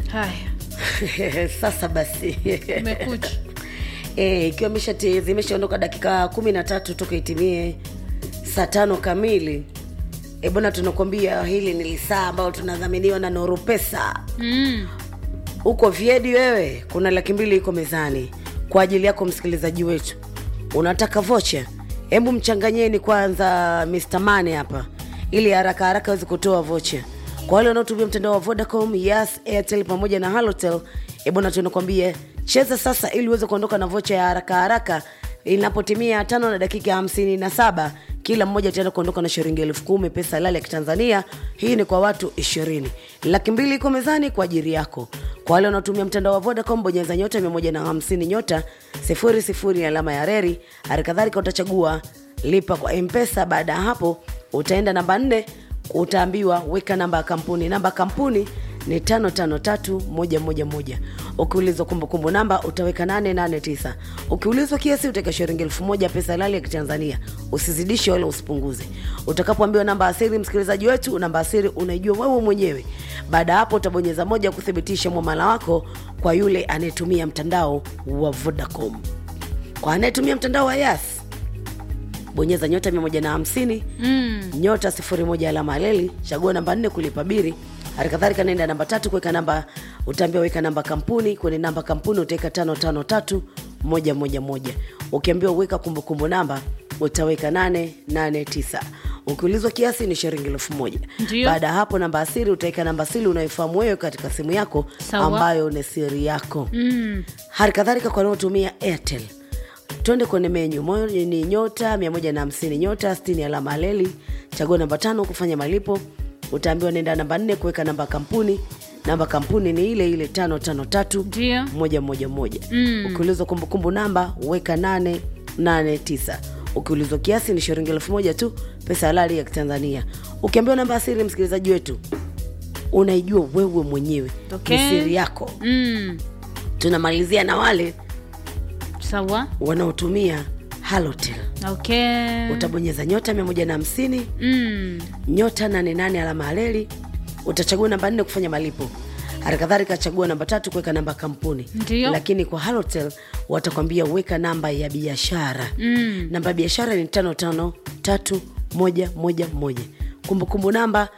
haya sasa basi umekuja Eh, ikiwa imeshati- zimeshaondoka dakika kumi na tatu toka itimie saa tano kamili e bwana tunakwambia hili ni lisaa ambayo tunadhaminiwa na nuru pesa mm. huko vyedi wewe kuna laki mbili iko mezani kwa ajili yako msikilizaji wetu unataka vocha hebu mchanganyeni kwanza Mr. Mane hapa ili haraka haraka aweze kutoa vocha kwa wale wanaotumia mtandao wa vodacom yes airtel pamoja na halotel ebwana tunakwambia cheza sasa ili uweze kuondoka na vocha ya haraka haraka inapotimia tano na dakika hamsini na saba kila mmoja ataenda kuondoka na shilingi elfu kumi pesa halali ya kitanzania hii ni kwa watu ishirini laki mbili iko mezani kwa ajili yako kwa wale wanaotumia mtandao wa vodacom bonyeza nyota 150 nyota 00 alama ya reri hali kadhalika utachagua lipa kwa mpesa baada ya hapo utaenda namba nne utaambiwa weka namba ya kampuni namba ya kampuni ni 553111 ukiulizwa kumbukumbu namba utaweka 889 ukiulizwa kiasi utaweka shilingi elfu moja pesa halali ya kitanzania usizidishe wala usipunguze utakapoambiwa namba asiri msikilizaji wetu namba asiri unaijua wewe mwenyewe baada ya hapo utabonyeza moja kuthibitisha mwamala wako kwa yule anayetumia mtandao wa vodacom kwa anayetumia mtandao wa yas bonyeza nyota 150 mm. nyota 01 alama aleli chagua namba 4 kulipa biri hali kadhalika naenda namba tatu kuweka namba utaambia weka namba kampuni kwenye namba kampuni utaweka tano tano tatu moja moja moja ukiambiwa weka kumbukumbu namba utaweka nane nane tisa ukiulizwa kiasi ni shilingi elfu moja Ndio. baada ya hapo namba asiri utaweka namba asili unayofahamu wewe katika simu yako Sawa. ambayo ni siri yako mm. hali kadhalika kwa wanaotumia airtel twende kwenye menyu moja ni nyota 150 nyota 60 alama aleli chagua namba tano kufanya malipo utaambiwa nenda namba nne kuweka namba ya kampuni namba ya kampuni ni ile ile tano tano tatu Ndio. moja moja moja ukiulizwa kumbukumbu namba weka nane nane tisa ukiulizwa kiasi ni shilingi elfu moja tu pesa halali ya kitanzania ukiambiwa namba asiri msikilizaji wetu unaijua wewe mwenyewe Okay. ni siri yako Mm. tunamalizia na wale sawa wanaotumia halotel okay utabonyeza nyota 150 mm. nyota 88 alama aleli utachagua namba nne kufanya malipo halikadhalika chagua namba tatu kuweka namba ya kampuni Ndio. lakini kwa halotel watakwambia weka namba ya biashara Mm. namba ya biashara ni tano tano tatu moja moja moja kumbukumbu namba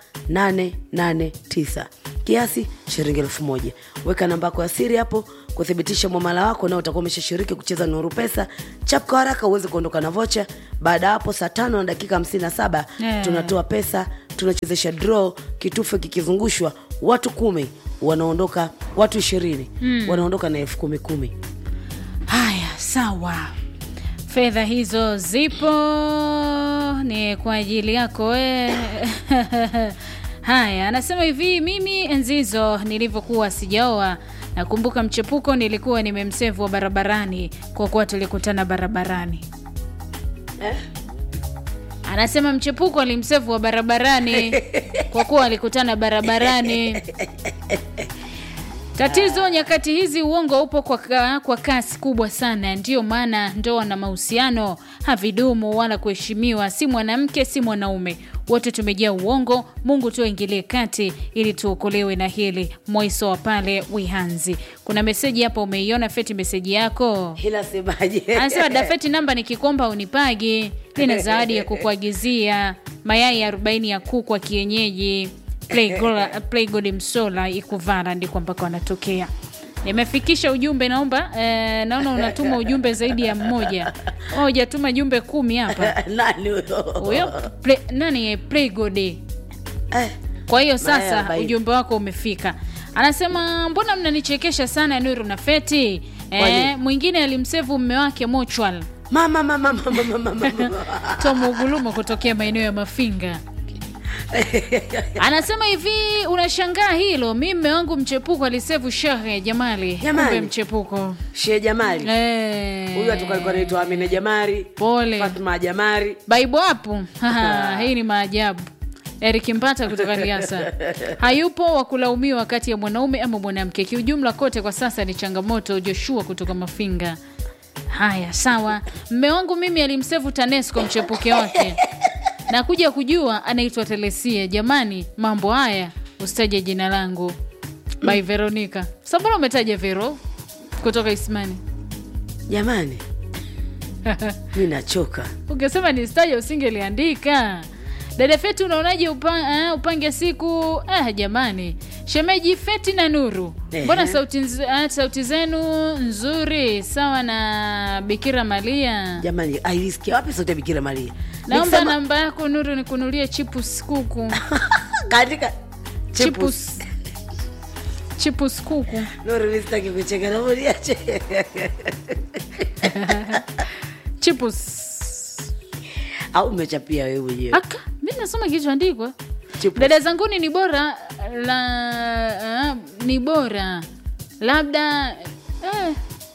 889 kiasi shilingi elfu moja weka namba yako ya siri hapo kuthibitisha mwamala wako nao utakuwa umeshashiriki kucheza nuru pesa chap kwa haraka uweze kuondoka na vocha baada ya hapo saa tano na dakika 57 Yeah. tunatoa pesa tunachezesha draw kitufe kikizungushwa watu kumi wanaondoka watu ishirini mm. wanaondoka na elfu kumi kumi haya sawa fedha hizo zipo ni kwa ajili yako we haya anasema hivi mimi enzi hizo nilivyokuwa sijaoa nakumbuka mchepuko nilikuwa nimemsevu wa barabarani kwa kuwa tulikutana barabarani anasema mchepuko alimsevu wa barabarani kwa kuwa alikutana barabarani Tatizo nyakati hizi, uongo upo kwa, ka, kwa kasi kubwa sana. Ndiyo maana ndoa na mahusiano havidumu wala kuheshimiwa, si mwanamke si mwanaume, wote tumejaa uongo. Mungu tu aingilie kati ili tuokolewe na hili. Moiso wa pale Wihanzi, kuna meseji hapa, umeiona Feti? Meseji yako ila semaje anasema Dafeti, namba nikikomba unipagi, nina zawadi ya kukuagizia mayai 40 ya kuku wa kienyeji Playgola- Playgod Msola Ikuvala, ndiko ambako anatokea. Nimefikisha ujumbe, naomba eh, naona unatuma ujumbe zaidi ya mmoja. Oh, hujatuma jumbe kumi hapa. nani huyo Huyo play, nani Playgod Eh, kwa hiyo Mayai sasa arobaini. ujumbe wako umefika. Anasema mbona mnanichekesha sana Nuru na Feti? Kwani? Eh, mwingine alimsevu mme wake Mochwal mama mama mama mama mama Tom Ugulumo kutokea maeneo ya Mafinga. Anasema hivi, unashangaa hilo? Mi mme wangu mchepuko alisevu shehe Jamali, Jamali. kumbe mchepuko Shee Jamali Eh. huyu hatu alikuwa anaitwa Amina Jamari Pole Fatma Jamari baibo hapo. Haha, Hii ni maajabu. Eric Mpata kutoka Liasa hayupo wa kulaumiwa kati ya mwanaume ama mwanamke. Kiujumla kote kwa sasa ni changamoto. Joshua kutoka Mafinga. Haya, sawa. Mme wangu mimi alimsevu TANESCO mchepuke wake na kuja kujua anaitwa Telesia. Jamani, mambo haya usitaje jina langu. by veronica sambona umetaja vero kutoka ismani jamani mi nachoka ukisema ni staja usingeliandika dada feti unaonaje upa, uh, upange siku ah, jamani shemeji feti na nuru Ehe. mbona sauti, nz- uh, sauti zenu nzuri sawa na bikira malia jamani aisikia wapi sauti ya bikira maria naomba Nikisema- namba yako nuru nikunulie chipus kuku kaandika chipus chipus chipus kuku nuru mi sitaki kucheka naomba niache chipus au umechapia wewe mwenyewe aka mi nasoma kilichoandikwa Chipus. dada zanguni ni bora la uh, ni bora labda eh,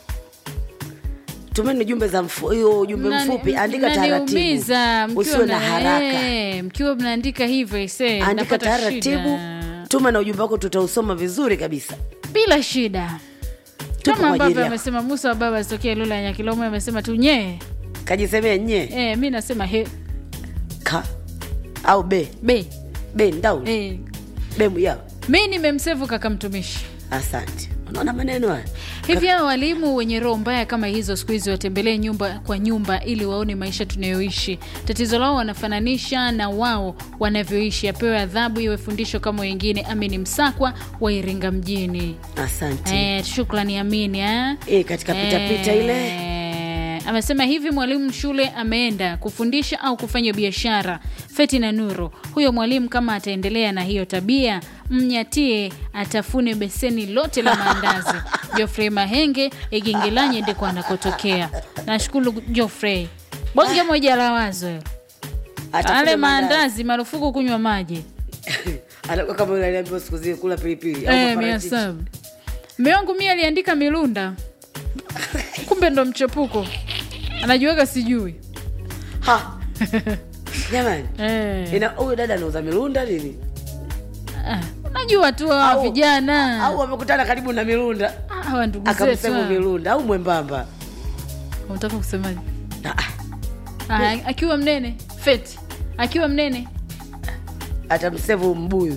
tumeni jumbe za mfu- hiyo ujumbe mnani- mfupi andika mnaniumiza taratibu mkiwa usiwe na mna- haraka eh, mkiwa mnaandika hivyo ise andika napata taratibu shida. tuma na ujumbe wako tutausoma vizuri kabisa bila shida Tupo kama kwa ajili ambavyo yako. amesema musa wa baba asitokea lula ya nyakilomo amesema tu nyee kajisemea nye eh, mi nasema he ka au be be be ndau eh. bemu yao mi nimemsevu kaka mtumishi asante unaona maneno haya hivi hao walimu wenye roho mbaya kama hizo siku hizi watembelee nyumba kwa nyumba ili waone maisha tunayoishi tatizo lao wanafananisha na wao wanavyoishi apewe adhabu iwe fundisho kama wengine amini msakwa wa iringa mjini asante eh, shukrani amini eh? Eh, katika pitapita ile Eh, amesema hivi mwalimu shule ameenda kufundisha au kufanya biashara feti na nuru huyo mwalimu kama ataendelea na hiyo tabia mnyatie atafune beseni lote la maandazi jofrey mahenge igingelanye ndiko anakotokea nashukuru jofrey bonge moja la wazo hilo. Atafute ale maandazi. maandazi marufuku kunywa maji Anakuwa kama yule aliambiwa siku zile kula pilipili au Eh, mia maparachichi. saba mme wangu mi aliandika milunda kumbe ndo mchepuko anajiweka sijui Ha. jamani Eh. ina huyu dada anauza milunda nini Ah, unajua tu hawa Au- vijana au wamekutana karibu na milunda Ah, hawa ndugu zetu akamsema hawa. milunda au mwembamba unataka kusemaje Ah, ah, Ah, akiwa mnene feti akiwa mnene atamsevu mbuyu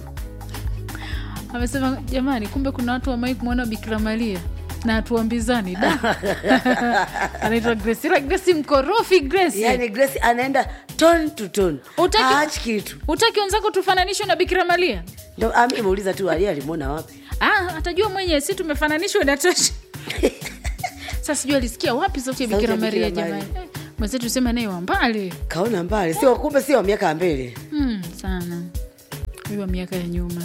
amesema jamani kumbe kuna watu wamai kumwona bikira maria na hatuambizani da anaitwa grace ila grace mkorofi grace yani grace anaenda ton to ton Utaki- haachi kitu utaki wenzako tufananishwe na bikira maria ndo ami imeuliza tu alia alimwona wapi ah, atajua mwenyewe si tumefananishwa inatosha sasa sijui alisikia wapi sauti ya Sauti ya bikira maria Bikira jamani Eh, mwenzetu sema naye wa mbali kaona mbali sio kumbe sio wa miaka ya mbele hmm, sana huyu wa miaka ya nyuma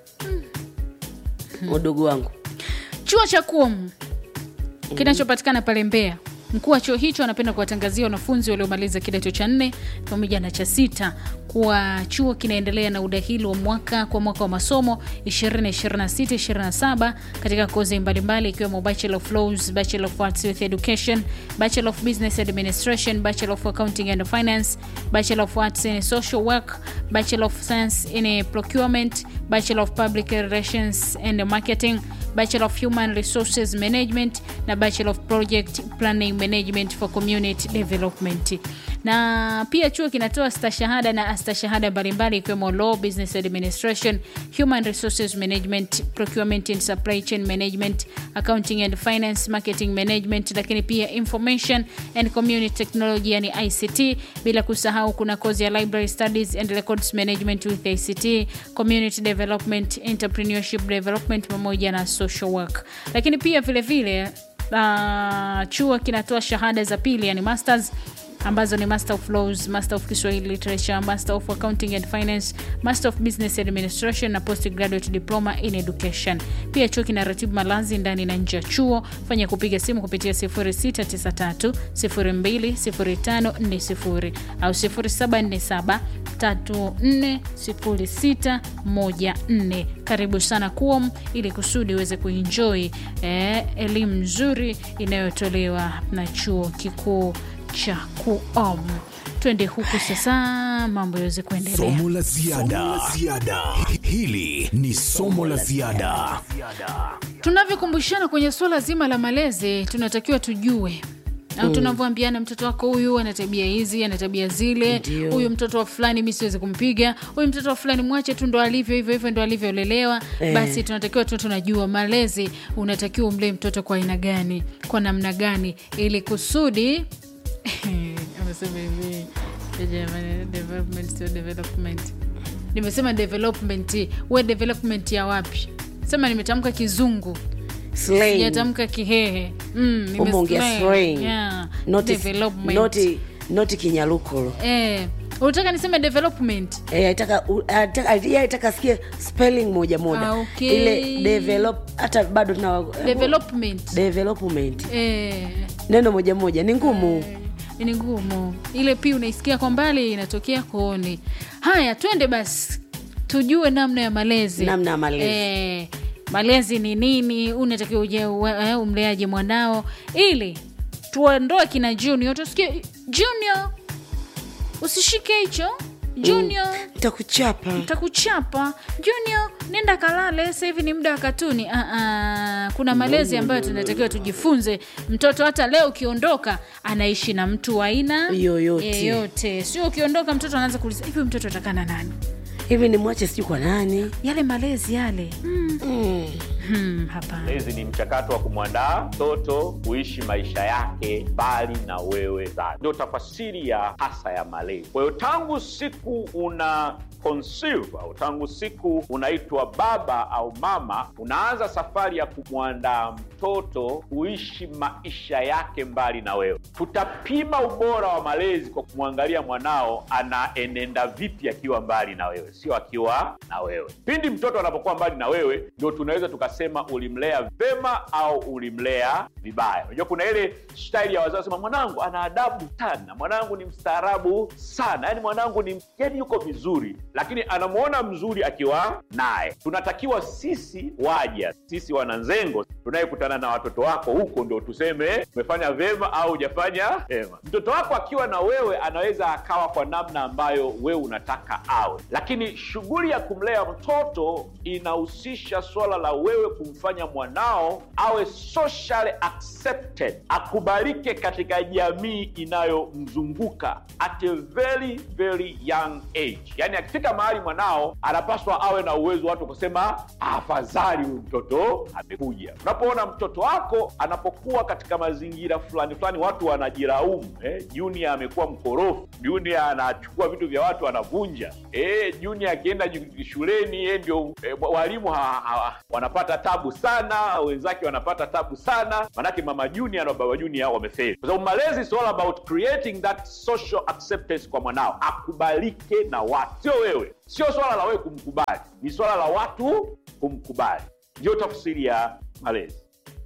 udugu wangu chuo cha kuom kinachopatikana pale Mbeya. Mkuu wa chuo hicho anapenda kuwatangazia wanafunzi waliomaliza kidato cha nne pamoja na cha sita kuwa chuo kinaendelea na udahili wa mwaka kwa mwaka wa masomo 2026-27 katika kozi mbalimbali ikiwemo Bachelor of Laws, Bachelor of Arts with Education, Bachelor of Business Administration, Bachelor of Accounting and Finance, Bachelor of Arts in Social Work, Bachelor of Science in Procurement, Bachelor of Public Relations and Marketing, Bachelor of Human Resources Management na Bachelor of Project Planning Management for Community Development. Na pia chuo kinatoa stashahada na astashahada mbalimbali ikiwemo Law, Business Administration, Human Resources Management, Procurement and Supply Chain Management, Accounting and Finance, Marketing Management, lakini pia Information and Community Technology yani ICT, bila kusahau kuna kozi ya Library Studies and Records Management with ICT, Community Development, Entrepreneurship Development pamoja na Social Work. Lakini pia vile vile uh, chuo kinatoa shahada za pili yani masters ambazo ni master of laws master of kiswahili literature master of accounting and finance master of business administration na postgraduate diploma in education pia chuo kina ratibu malazi ndani na nje ya chuo fanya kupiga simu kupitia 0693 020540 au 0747 340614 karibu sana kuom ili kusudi uweze kuenjoy eh, elimu nzuri inayotolewa na chuo kikuu cha kuom twende huku sasa mambo yaweze kuendelea Somo la ziada. Hili ni somo la ziada. tunavyokumbushana kwenye suala zima la malezi tunatakiwa tujue au tunavyoambiana mtoto wako huyu ana tabia hizi ana tabia zile Ndio. huyu mtoto wa fulani mi siwezi kumpiga huyu mtoto wa fulani mwache tu ndo alivyo hivyo hivyo ndo alivyolelewa Eh. basi tunatakiwa tu tunajua malezi unatakiwa umlee mtoto kwa aina gani kwa namna gani ili kusudi amesema hivi jamani, development sio development nimesema development we development ya wapi sema nimetamka kizungu Slang. sijatamka kihehe mm, nime- Umeongea slang. slang. Yeah. Not- Development. not- not kinyalukulo Eh, unataka niseme development Eh, aitaka u- aitaka- yeye aitaka asikie spelling moja moja Ah, okay. ile develop hata bado tuna development development eh, neno moja moja ni ngumu ni ngumu ile pia unaisikia kwa mbali inatokea kooni haya twende basi tujue namna ya malezi Namna ya malezi. eh, malezi ni nini unatakiwa uje uwe- eh, umleaje mwanao ili tuondoe kina junior tusikie junior usishike hicho junior nitakuchapa takuchapa junior nenda kalale sasa hivi ni muda wa katuni ah, ah, kuna malezi ambayo tunatakiwa tujifunze mtoto hata leo ukiondoka anaishi na mtu wa aina Yoyote. yeyote sio ukiondoka mtoto anaanza kuuliza hivi huyu mtoto atakaa na nani hivi ni mwache sijui kwa nani yale malezi yale mm. mm. Hmm, hapana Malezi ni mchakato wa kumwandaa mtoto kuishi maisha yake mbali na wewe zazi, ndio tafasiri ya hasa ya malezi. Kwa hiyo tangu siku una conceive au tangu siku unaitwa baba au mama, unaanza safari ya kumwandaa mtoto kuishi maisha yake mbali na wewe. Tutapima ubora wa malezi kwa kumwangalia mwanao anaenenda vipi akiwa mbali na wewe, sio akiwa na wewe. Pindi mtoto anapokuwa mbali na wewe, ndio tunaweza tukasema ulimlea vema au ulimlea vibaya. Unajua kuna ile staili ya wazazi sema, mwanangu ana adabu sana, mwanangu ni mstaarabu sana, yani mwanangu ni yani yuko vizuri, lakini anamwona mzuri akiwa naye. Tunatakiwa sisi waja, sisi wananzengo tunayekutana na watoto wako huko, ndio tuseme umefanya vema au hujafanya vema. Mtoto wako akiwa na wewe anaweza akawa kwa namna ambayo wewe unataka awe, lakini shughuli ya kumlea mtoto inahusisha swala la wewe kumfanya mwanao awe socially accepted, akubalike katika jamii inayomzunguka at a very very young age. Yani akifika mahali mwanao anapaswa awe na uwezo watu kusema afadhali huyu mtoto amekuja. Unapoona mtoto wako anapokuwa katika mazingira fulani fulani, watu wanajiraumu eh, Junior amekuwa mkorofi, Junior anachukua vitu vya watu anavunja, eh, Junior akienda ju- shuleni yeye ndio eh, walimu ha, ha, wanapata tabu sana, wenzake wanapata tabu sana, manake mama Junior na baba Junior wamefeli, kwa sababu malezi is all about creating that social acceptance kwa mwanao, akubalike na watu, sio wewe. Sio swala la wewe kumkubali, ni swala la watu kumkubali. Ndio tafsiri ya malezi.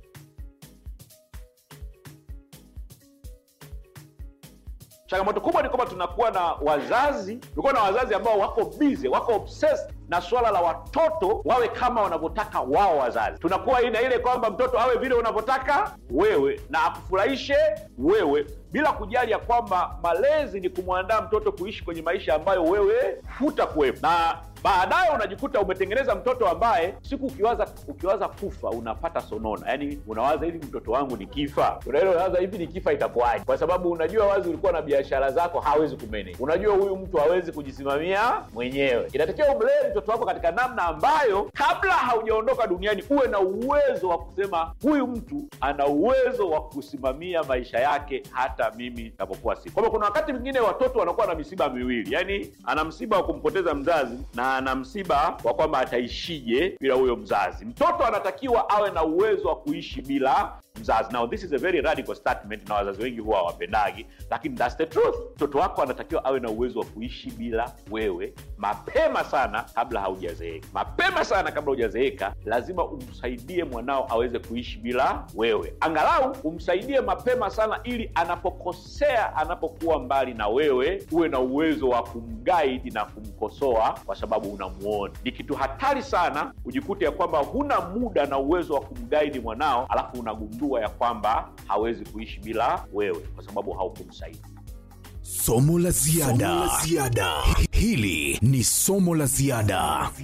changamoto kubwa ni kwamba tunakuwa na wazazi tunakuwa na wazazi ambao wako busy wako obsessed na swala la watoto wawe kama wanavyotaka wao wazazi tunakuwa ina ile kwamba mtoto awe vile unavyotaka wewe na akufurahishe wewe bila kujali ya kwamba malezi ni kumwandaa mtoto kuishi kwenye maisha ambayo wewe hutakuwepo na baadaye unajikuta umetengeneza mtoto ambaye siku ukiwaza ukiwaza kufa unapata sonona yaani unawaza hivi mtoto wangu nikifa unaile unawaza hivi nikifa itakuwaje kwa sababu unajua wazi ulikuwa na biashara zako hawezi kumanage unajua huyu mtu hawezi kujisimamia mwenyewe inatakiwa umlee mtoto wako katika namna ambayo kabla haujaondoka duniani uwe na uwezo wa kusema huyu mtu ana uwezo wa kusimamia maisha yake hata mimi napokuwa siku kwamba kuna wakati mwingine watoto wanakuwa na misiba miwili yaani ana msiba wa kumpoteza mzazi na ana msiba wa kwamba ataishije bila huyo mzazi mtoto anatakiwa awe na uwezo wa kuishi bila mzazi now this is a very radical statement na wazazi wengi huwa hawapendagi lakini that's the truth mtoto wako anatakiwa awe na uwezo wa kuishi bila wewe mapema sana kabla haujazeeka mapema sana kabla hujazeeka lazima umsaidie mwanao aweze kuishi bila wewe angalau umsaidie mapema sana ili anapokosea anapokuwa mbali na wewe uwe na uwezo wa kumgaidi na kumkosoa kwa sababu unamuona ni kitu hatari sana ujikute ya kwamba huna muda na uwezo wa kumgaidi mwanao alafu unagundua ya kwamba hawezi kuishi bila wewe kwa sababu haukumsaidia Somo la ziada. Hili ni somo la ziada.